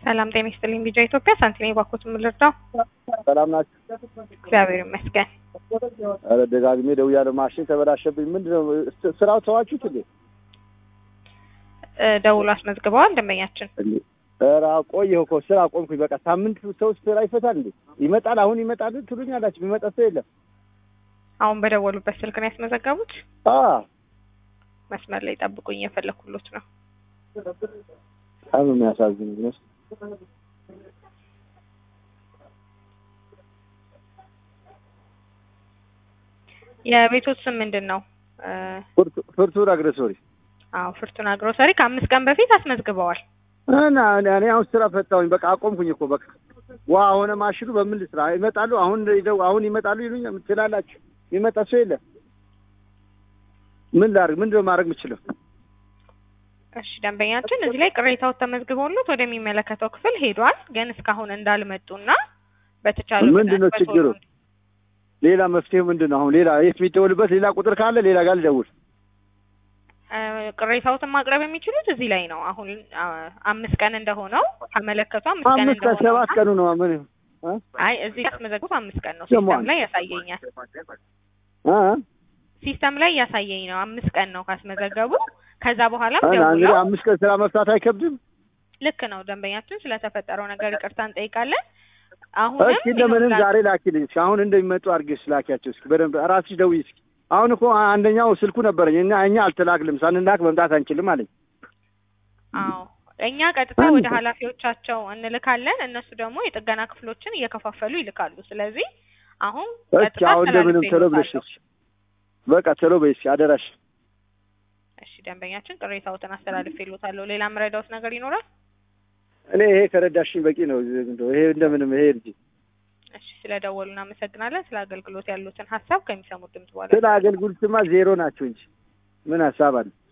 ሰላም ጤና ይስጥልኝ። ቢጃ ኢትዮጵያ ሳንቲኔ ባኮት የምልርዳው ሰላም ናችሁ? እግዚአብሔር ይመስገን። ኧረ ደጋግሜ ደውያለሁ። ማሽን ተበላሸብኝ። ምንድን ነው ስራው ተዋችሁት እንዴ? እ ደውሎ አስመዝግበዋል ደንበኛችን። እንዴ ኧረ ቆየሁ እኮ ስራ ቆምኩኝ። በቃ ሳምንት ሰው ስራ ይፈታል እንዴ? ይመጣል አሁን ይመጣል ትሉኛላችሁ። የሚመጣ ሰው የለም። አሁን በደወሉበት ስልክ ነው ያስመዘገቡት። አ መስመር ላይ ጠብቁኝ፣ የፈለኩሎት ነው። በጣም የሚያሳዝን ነው። የቤቶት ስም ምንድን ነው? እ ፍርቱ- ፍርቱና ግሮሰሪ አዎ ፍርቱና ግሮሰሪ ከአምስት ቀን በፊት አስመዝግበዋል። እና እኔ እኔ አሁን ስራ ፈታሁኝ። በቃ አቆምኩኝ እኮ በቃ ዋ ሆነ ማሽኑ በምን ልስራ? ይመጣሉ አሁን ይደው አሁን ይመጣሉ ይሉኛል ትላላችሁ። የሚመጣ ሰው የለም። ምን ላድርግ? ምንድን ነው ማድረግ የምችለው? እሺ ደንበኛችን እዚህ ላይ ቅሬታው ተመዝግበውለት ወደሚመለከተው ክፍል ሄዷል። ግን እስካሁን እንዳልመጡና በተቻለ ምንድን ነው ችግሩ? ሌላ መፍትሄው ምንድን ነው? አሁን ሌላ የት የሚደውልበት ሌላ ቁጥር ካለ ሌላ ጋር ልደውል። ቅሬታዎትን ማቅረብ የሚችሉት እዚህ ላይ ነው። አሁን አ, አምስት ቀን እንደሆነው ካመለከቱ አምስት ቀን አምስት ቀን እንደሆነው ሰባት ቀኑ ነው ምን እ? አይ እዚህ ያስመዘግቡት አምስት ቀን ነው። ደግሞ ሲስተም ላይ ያሳየኛል። እ? ሲስተም ላይ ያሳየኝ ነው አምስት ቀን ነው ካስመዘገቡ። ከዛ በኋላም እና እንግዲህ ደውለው አምስት ቀን ስራ መፍታት አይከብድም። ልክ ነው ደንበኛችን ስለተፈጠረው ነገር ይቅርታ እንጠይቃለን። አሁንም እስኪ እንደምንም ይኸውላ- ዛሬ ላኪልኝ እስኪ አሁን እንደሚመጡ አድርጌሽ ላኪያቸው እስኪ በደንብ ራስሽ ደውዪ እስኪ። አሁን እኮ አንደኛው ስልኩ ነበረኝ እና እኛ አልተላክልም ሳንላክ መምጣት አንችልም አለኝ። አዎ እኛ ቀጥታ አንድ ወደ ቀን። ኃላፊዎቻቸው እንልካለን። እነሱ ደግሞ የጥገና ክፍሎችን እየከፋፈሉ ይልካሉ። ስለዚህ አሁን እስኪ ቀጥታ አሁን እንደምንም ቶሎ ብለሽ አስተላልፌልዎታለሁ። እስኪ በቃ ቶሎ በይ እስኪ አደራሽ። እሺ ደንበኛችን ቅሬታዎትን አስተላልፌልዎታለሁ። ሌላ የምረዳዎት ነገር ይኖራል? እኔ ይሄ ከረዳሽኝ በቂ ነው። እንደው ይሄ እንደምንም ይሄ እንጂ እሺ ስለደወሉ እናመሰግናለን። ስለ አገልግሎት ያሉትን ሀሳብ ከሚሰሙት ድምጽ በኋላ ስለ አገልግሎትማ ዜሮ ናቸው እንጂ ምን ሀሳብ አለ?